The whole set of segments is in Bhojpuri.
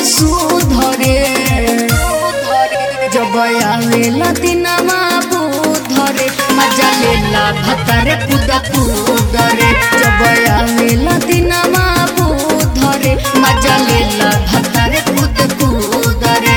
सुधरे जब आवेला दिनमा बुधरे मजा लेला भतरे कुदा कुदरे जब आवेला दिनमा बुधरे मजा लेला भतरे कुद कुदरे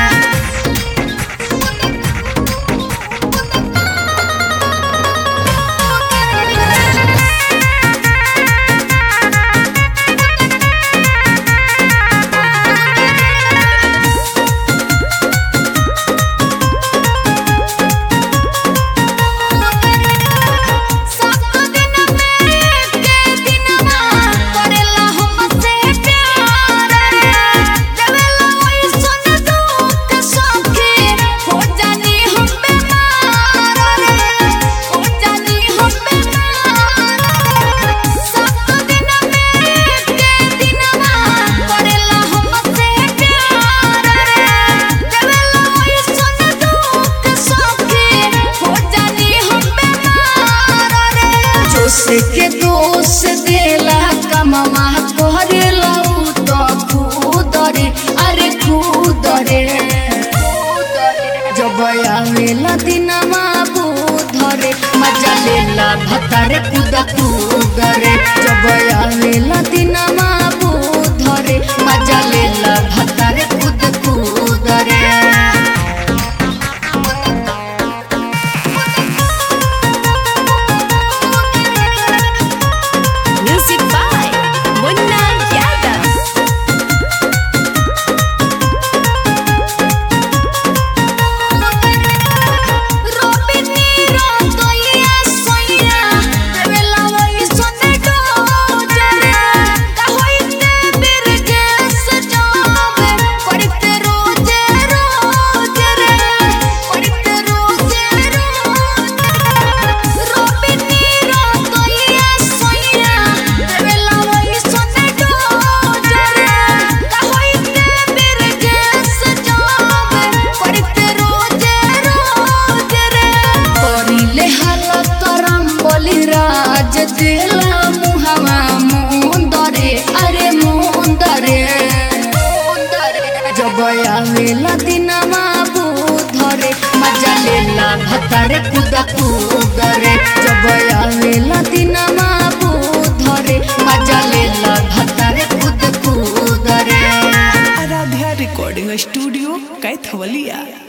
जोश के दोष देला कममा करेला उ तो खुदरे अरे खुदरे जब आवेला दिनमा बुधरे मजा लेला भतरे कुद कुदरे जब आवेला दिनमा बुधरे मजा लेला भतरे कुद कुदरे Music by Munna Yadav. करिले हालत करम बोली राज दिला मुहवा मुंदरे अरे मुंदरे जब आवेला दिनमा बुधरे मजा लेला भतरे कुद कुदरे जब आवेला दिनमा बुधरे मजा लेला भतरे कुद कुदरे आराध्या रिकॉर्डिंग स्टूडियो कैथवलिया